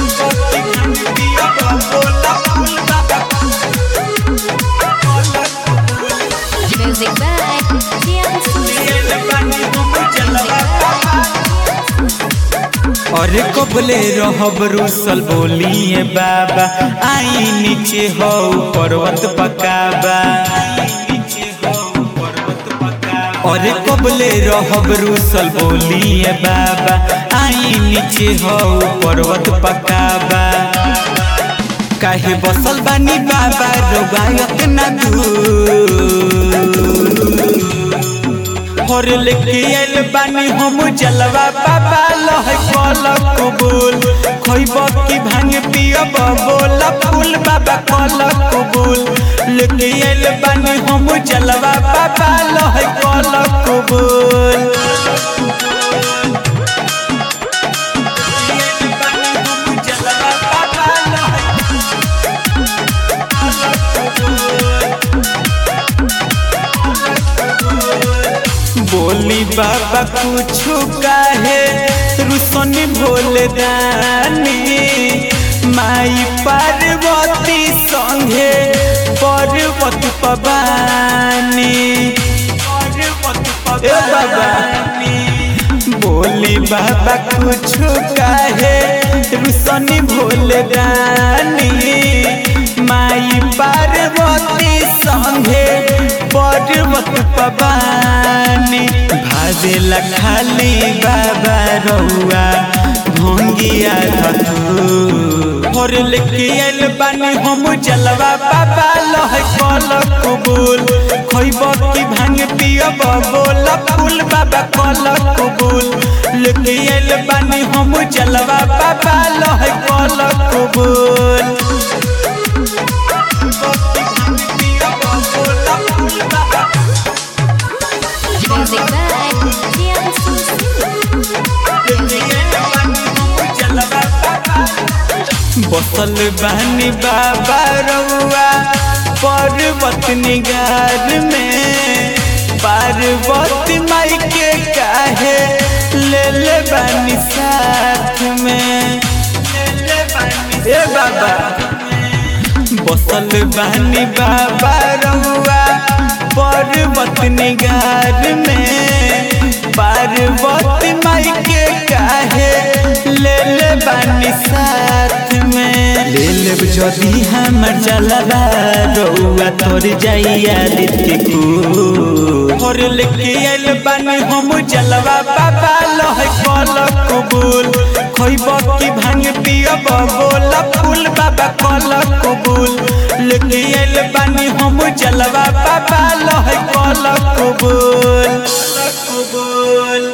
Music by Jiangsu. अरे कबले रहब रुसल बोलिए बाबा आई नीचे हो पर्वत पकाबा अरे कबले रहब रुसल बोलिए बाबा आई नीचे हो पर्वत पकाबा काहे बसल बानी बाबा रोगायक ना हर लेके आइल बानी हम जलवा बाबा लह कल कबूल खइब की भांग पियब बोला फूल बाबा कल कबूल लेके आइल बानी हम जलवा बाबा लह कल कबूल बोली बाबा कुछ काहे रुसनी भोले दानी माई पार्वती संगे पर्वत पबानी ए बाबा बोली बाबा कुछ काहे रुसनी भोले दानी माई पार्वती संगे पर्वत पबानी भादेला खाली बाबा रउआ भोंगिया धतू लेके आइल बानी हम जलवा बाबा लह कल कबूल खइब की भांग पियब बोला फूल बाबा कल कबूल लेके आइल बानी हम जलवा बाबा लह कल कबूल Music by Jiangsu. बसल बानी बाबा रउआ पर्वत निगार में पार्वती माई के काहे ले ले बानी साथ में ए बाबा बसल बानी बाबा रउआ पर्वत निगार में पार्वती माई के काहे ले ले बानी साथ में ले लेब जदी हमर जलवा रउआ तोर जाइया दित्य को और लेके आइल बानी हम जलवा बाबा लह कल कबूल खइब की भांग पियब बोला फूल बाबा कल कबूल लेके आइल बानी हम जलवा बाबा लह कल